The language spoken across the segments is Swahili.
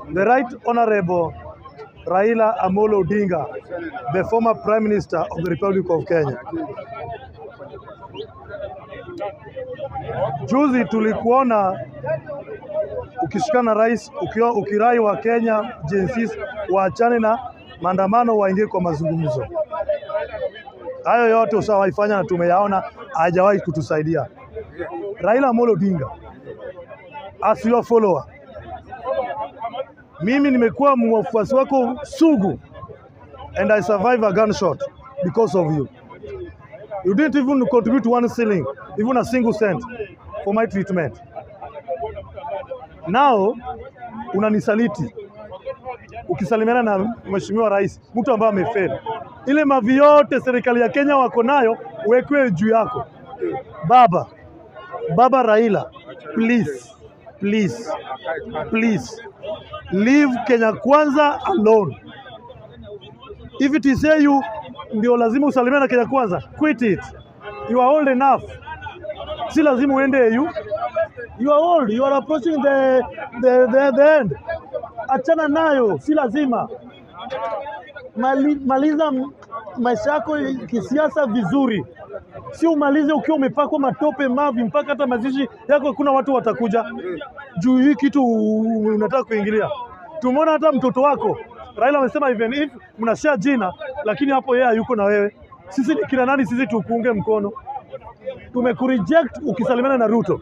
the Right Honorable Raila Amolo Odinga, the former Prime Minister of the Republic of Kenya. Juzi tulikuona ukishikana na rais ukiwa ukirai wa Kenya jinsi waachane na maandamano waingie kwa mazungumzo. Hayo yote ushawaifanya na tumeyaona, hajawahi kutusaidia. Raila Amolo Odinga, as your follower, mimi nimekuwa mwafuasi wako sugu and I survive a gunshot because of you. You didn't even contribute one shilling, even a single cent for my treatment. Now unanisaliti ukisalimiana na mheshimiwa rais, mtu ambaye amefeli. Ile mavi yote serikali ya Kenya wako nayo uwekwe juu yako. Baba, baba Raila, please, please, please leave Kenya kwanza alone. If it is say you ndio lazima usalimiane na Kenya kwanza, quit it. You are old enough. Si lazima uende EU. You are old. You are approaching the, the, the, the end. Achana nayo, si lazima. Mali, maliza m- maisha yako kisiasa vizuri, si umalize ukiwa umepakwa matope mavi, mpaka hata mazishi yako hakuna watu watakuja juu hii kitu unataka kuingilia. Tumeona hata mtoto wako Raila amesema even if mnashare jina, lakini hapo yeye hayuko na wewe. Sisi ni kina nani? Sisi tukuunge mkono. Tumekureject ukisalimiana na Ruto.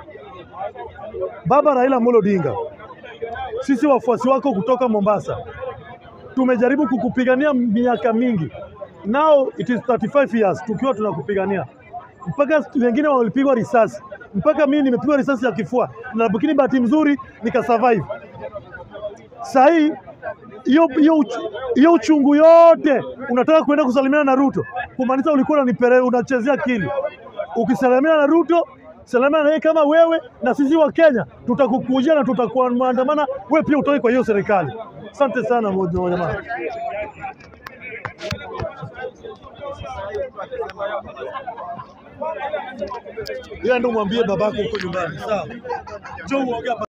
Baba Raila Amolo Odinga, sisi wafuasi wako kutoka Mombasa tumejaribu kukupigania miaka mingi, now it is 35 years tukiwa tunakupigania, mpaka wengine walipigwa risasi, mpaka mimi nimepigwa risasi ya kifua, na lakini bahati mzuri nikasurvive. Saa hii hiyo hiyo uch- hiyo uchungu yote unataka kuenda kusalimiana na Ruto, kumaanisha ulikuwa unanipere unachezea akili. Ukisalimiana na Ruto, salimiana na yeye kama wewe, na sisi wa Kenya tutakukujia na tutakuwa maandamana, wewe pia utoke kwa hiyo serikali. Asante sana mo- mo- jamaa. Yeye ndo mwambie babako huko nyumbani, sawa? Njoo uongee hapa.